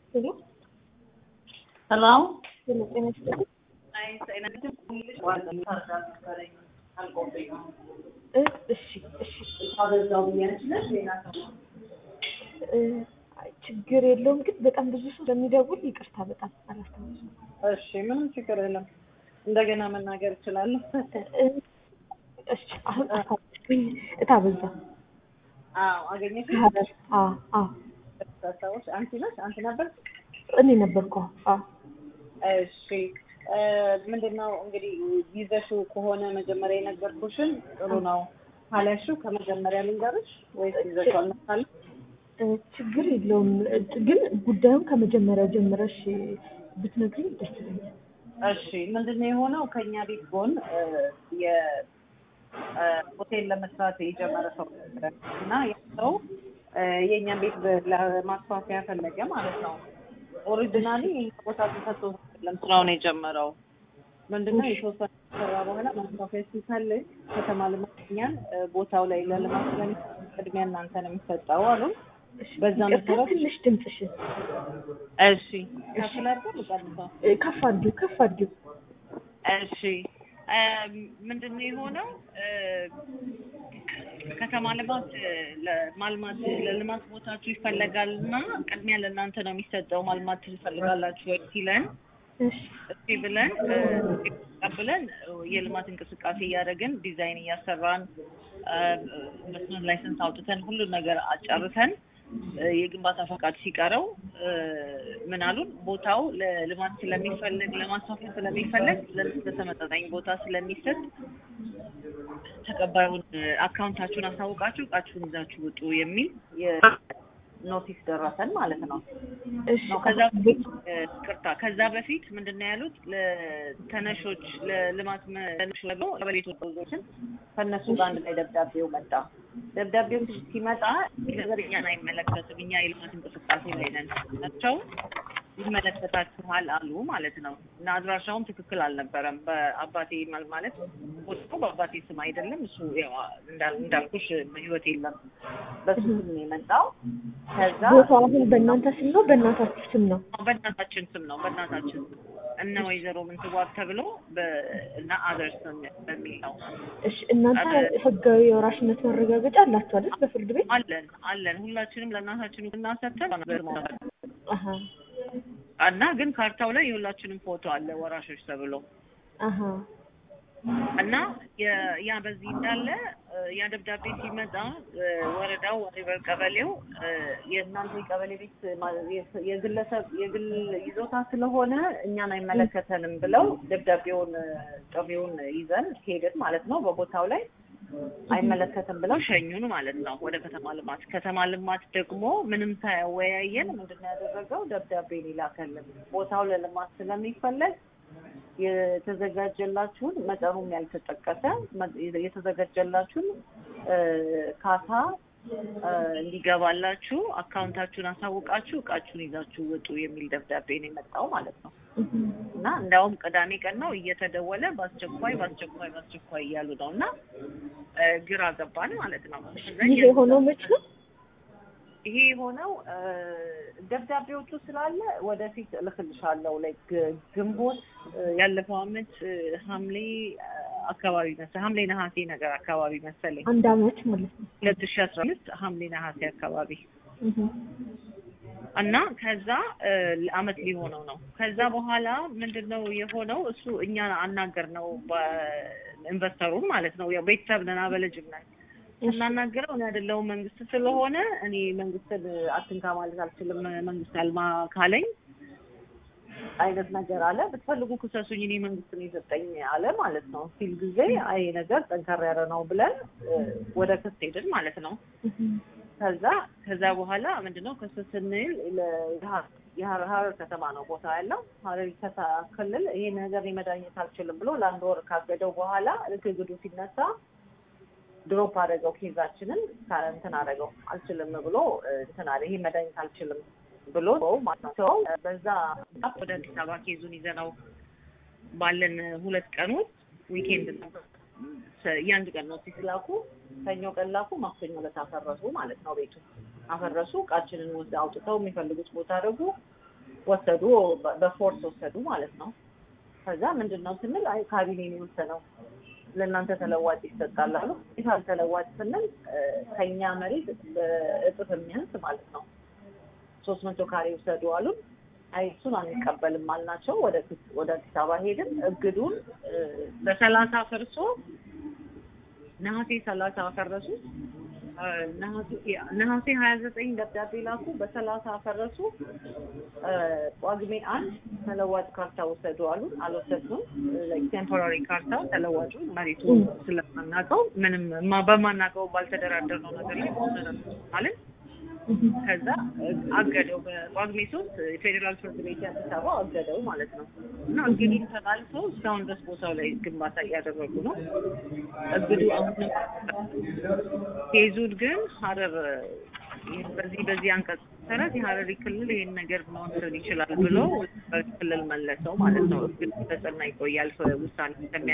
ሄሎ ሄሎ ሄሎ፣ ጤና ይስጥልኝ። እ እሺ እሺ እ አይ ችግር የለውም ግን በጣም ብዙ ሰው ስለሚደውል ይቅርታ በጣም አላስታውስም። እሺ፣ ምንም ችግር የለም። እንደገና መናገር እችላለሁ። እ እሺ አሁን አስታወስኩኝ። እታበዛ አዎ፣ አገኘሽ? ሀረር አ አ ታስታውሽ? አንቺ ነሽ? አንቺ ነበር? እኔ ነበርኩ። አ እሺ እ ምንድን ነው እንግዲህ ይዘሽው ከሆነ መጀመሪያ የነገርኩሽን ጥሩ ነው ካለሽው ከመጀመሪያ ልንገርሽ ወይስ ይዘሽው አልመጣለሁ? እ ችግር የለውም እ ግን ጉዳዩን ከመጀመሪያው ጀምረሽ ብትነግሪኝ ደስ ይለኛል። እሺ ምንድን ነው የሆነው ከኛ ቤት ጎን እ የ እ ሆቴል ለመስራት የጀመረ ሰው ነበረ እና ያ ሰው እ የእኛን ቤት ለማስፋፊያ ፈለገ ማለት ነው። ኦሪጂናሊ ይህ ቦታ ተሰጥቶ አይደለም ስራውን የጀመረው ምንድነው የተወሰነ ሰራ በኋላ ማስፋፊያ ሲፈልግ ከተማ ልማት እኛን እ ቦታው ላይ ለልማት ስለሚፈልግ ቅድሚያ እናንተ ነው የሚሰጠው አሉ። እሺ በዛ ይቅርታ፣ መሰረት ትንሽ ድምፅሽን እሺ ከፍ ላድርገው ልቀንሰው? እ ከፍ አድርጊው ከፍ አድርጊው። እሺ እ ምንድን ነው የሆነው እ ከተማ ልማት እ ለማልማት ለልማት ቦታችሁ ይፈለጋል እና ቅድሚያ ለእናንተ ነው የሚሰጠው ማልማት ትፈልጋላችሁ ወይ ሲለን እሺ እስቲ ብለን እ ተቀብለን እ የልማት እንቅስቃሴ እያደረግን ዲዛይን እያሰራን እ ኢንቨስትመንት ላይሰንስ አውጥተን ሁሉን ነገር አጨርሰን እ የግንባታ ፈቃድ ሲቀረው እ ምን አሉን ቦታው ለልማት ስለሚፈለግ ለማስፋፊያ ስለሚፈለግ ለእናንተ ተመጣጣኝ ቦታ ስለሚሰጥ ተቀባዩን እ አካውንታችሁን አሳውቃችሁ እቃችሁን ይዛችሁ ውጡ የሚል የኖቲስ ደረሰን ማለት ነው። እሺ ነው ከዛ በፊት እ ቅርታ ከዛ በፊት ምንድን ነው ያሉት ለተነሾች ለልማት ተነሾች ብለው ቀበሌ ተወካዮችን ከእነሱ ጋር አንድ ላይ ደብዳቤው መጣ። ደብዳቤው ሲመጣ ይህ ነገር እኛን አይመለከትም፣ እኛ የልማት እንቅስቃሴ ላይ ነን ናቸው ይመለከታችኋል አሉ ማለት ነው። እና አድራሻውም ትክክል አልነበረም። በአባቴ ማል- ማለት ቦታው በአባቴ ስም አይደለም። እሱ ያው እንዳል- እንዳልኩሽ ህይወት የለም በሱ ስም ነው የመጣው። ከዛ ቦታው አሁን በእናንተ ስም ነው በእናታችሁ ስም ነው? በእናታችን ስም ነው በእናታችን ስም እነ ወይዘሮ ምንትዋብ ተብሎ በ- እና አዘር ስም በሚል ነው እሺ እናንተ ህጋዊ የወራሽነት ማረጋገጫ አላችሁ አይደል? በፍርድ ቤት አለን አለን ሁላችንም ለእናታችን እናሰተን አሀ እና ግን ካርታው ላይ የሁላችንም ፎቶ አለ ወራሾች ተብሎ አሀ እና የ- ያ በዚህ እንዳለ እ ያ ደብዳቤ ሲመጣ እ ወረዳው ወሬበር ቀበሌው እ የእናንተ የቀበሌ ቤት ማ- የ- የግለሰብ የግል ይዞታ ስለሆነ እኛን አይመለከተንም ብለው ደብዳቤውን እ ጥሪውን ይዘን ሄድን ማለት ነው። በቦታው ላይ አይመለከትም ብለው ሸኙን ማለት ነው ወደ ከተማ ልማት። ከተማ ልማት ደግሞ ምንም ሳያወያየን ምንድን ነው ያደረገው ደብዳቤን ይላከልን ቦታው ለልማት ስለሚፈለግ የተዘጋጀላችሁን መጠኑም ያልተጠቀሰ መ- የተዘጋጀላችሁን እ ካሳ እ እንዲገባላችሁ አካውንታችሁን አሳውቃችሁ እቃችሁን ይዛችሁ ውጡ የሚል ደብዳቤ ነው የመጣው ማለት ነው። እና እንዲያውም ቅዳሜ ቀን ነው እየተደወለ በአስቸኳይ በአስቸኳይ በአስቸኳይ እያሉ ነው እና እ ግራ ገባን ማለት ነው። ከዛ ይህ የሆነው መች ነው? ይሄ የሆነው እ ደብዳቤዎቹ ስላለ ወደፊት እልክልሻለሁ። ላይ ግንቦት እ ያለፈው አመት እ ሐምሌ እ አካባቢ መሰለኝ ሐምሌ ነሐሴ ነገር አካባቢ መሰለኝ አንድ አመት ማለት ነው። ሁለት ሺህ አስራ አምስት ሐምሌ ነሐሴ አካባቢ እህ እና ከዛ እ አመት ሊሆነው ነው። ከዛ በኋላ ምንድን ነው የሆነው? እሱ እኛ አናገር ነው ኢንቨስተሩን ማለት ነው። ያው ቤተሰብ ነን አበልጅም ነን ስናናገረው እኔ አይደለሁም መንግስት ስለሆነ እኔ መንግስትን አትንካ ማለት አልችልም፣ መንግስት አልማ ካለኝ አይነት ነገር አለ። ብትፈልጉ ክሰሱኝ፣ እኔ መንግስት ነው የሰጠኝ አለ ማለት ነው ሲል ጊዜ አይ ነገር ጠንከር ያለ ነው ብለን እ ወደ ክስ ሄድን ማለት ነው። ከዛ ከዛ በኋላ ምንድነው ክስ ስንል የሀረር ከተማ ነው ቦታ ያለው ሀረሪ ከታ ክልል ይሄ ነገር እኔ መዳኘት አልችልም ብሎ ለአንድ ወር ካገደው በኋላ ልክ ግዱ ሲነሳ ድሮፕ አደረገው ኬዛችንን እንትን አደረገው አልችልም ብሎ እንትን አለ። ይሄ መድኃኒት አልችልም ብሎ ማለት ነው። ሰው በዛ ወደ አዲስ አበባ ኬዙን ይዘነው ባለን ሁለት ቀን ውስጥ ዊኬንድ ነበር። የአንድ ቀን ኖቲስ ላኩ። ሰኞ ቀን ላኩ። ማክሰኞ ዕለት አፈረሱ ማለት ነው። ቤቱ አፈረሱ። እቃችንን ወስደ አውጥተው የሚፈልጉት ቦታ አደረጉ። ወሰዱ፣ በ- በፎርስ ወሰዱ ማለት ነው። ከዛ ምንድን ነው ስንል አይ ካቢኔ ነው የወሰነው ለእናንተ ተለዋጭ ይሰጣል አሉ። ይታል ተለዋጭ ስንል እ፣ ከኛ መሬት በእጥፍ የሚያንስ ማለት ነው ሶስት መቶ ካሬ ውሰዱ አሉን። አይ እሱን አንቀበልም አልናቸው። ወደ ክስ- ወደ አዲስ አበባ ሄድን። እግዱን እ፣ በሰላሳ ፈርሶ ነሐሴ ሰላሳ ፈረሱ። እ፣ ነሐሴ ነሐሴ ሀያ ዘጠኝ ደብዳቤ ላኩ። በሰላሳ ፈረሱ። እ፣ ጳጉሜ አንድ ተለዋጭ ካርታ ውሰዱ አሉን። አልወሰድንም። ቴምፖራሪ ካርታ ተለዋጩ መሬቱ ስለማናውቀው ምንም ማ- በማናውቀው ባልተደራደርነው ነገር ላይ መውሰድ አለን። ከዛ አገደው በጳጉሜ ሶስት የፌዴራል ፍርድ ቤት አዲስ አበባ አገደው ማለት ነው። እና እንግዲህ ተላልፈው እስካሁን ድረስ ቦታው ላይ ግንባታ እያደረጉ ነው። እግዱ አሁንም ኬዙን ግን ሀረር ይህን በዚህ በዚህ አንቀጽ መሰረት የሀረሪ ክልል ይህን ነገር መወሰን ይችላል ብሎ ክልል መለሰው ማለት ነው። እግዱ ተጽና ይቆያል ውሳኔ እስከሚያ